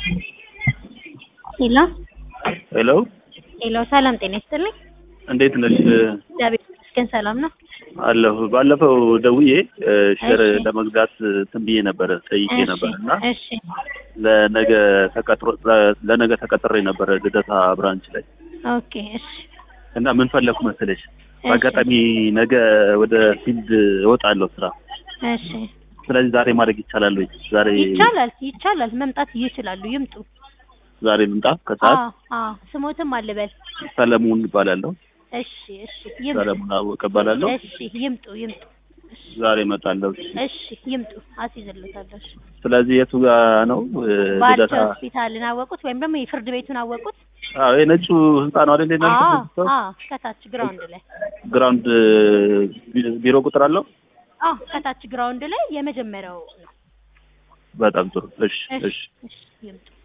ሄሎ ሄሎ ሄሎ፣ ሰላም ጤና ይስጥልኝ። እንዴት ነሽ? እግዚአብሔር ይመስገን ሰላም ነው። አለሁ። ባለፈው ደውዬ ሼር እሺ። ለመግዛት እንትን ብዬ ነበረ ጠይቄ እሺ፣ ነበር እና እሺ፣ ለነገ ተቀጥሮ ለነገ ተቀጥሬ ነበረ ልደታ ብራንች ላይ ኦኬ፣ እሺ፣ እና ምን ፈለኩ መሰለሽ በአጋጣሚ ነገ ወደ ፊልድ እወጣለሁ ስራ። እሺ። ስለዚህ ዛሬ ማድረግ ይቻላል ወይ? ዛሬ ይቻላል፣ ይቻላል፣ መምጣት ይችላሉ። ይምጡ። ዛሬ ልምጣ ከሰዓት። አዎ፣ አዎ። ስሞትም አልበል። ሰለሞን እባላለሁ። እሺ፣ እሺ፣ ይምጡ። ሰለሞን አወቀ እባላለሁ። እሺ፣ ይምጡ፣ ይምጡ። እሺ፣ ዛሬ እመጣለሁ። እሺ፣ ይምጡ። አስይዝልዎታለሁ። እሺ። ስለዚህ የቱ ጋር ነው እ, ባልቻ ልደታ? ሆስፒታልን አወቁት ወይም ደግሞ የፍርድ ቤቱን አወቁት? አዎ የነጩ ህንጻ ነው አይደል? አዎ፣ የናንተ አዎ። ከታች ግራውንድ ላይ ግራውንድ ቢ- ቢሮ ቁጥር አለው። አዎ፣ ከታች ግራውንድ ላይ የመጀመሪያው ነው። በጣም ጥሩ። እሺ፣ እሺ፣ እሺ። እሺ፣ ይምጡ።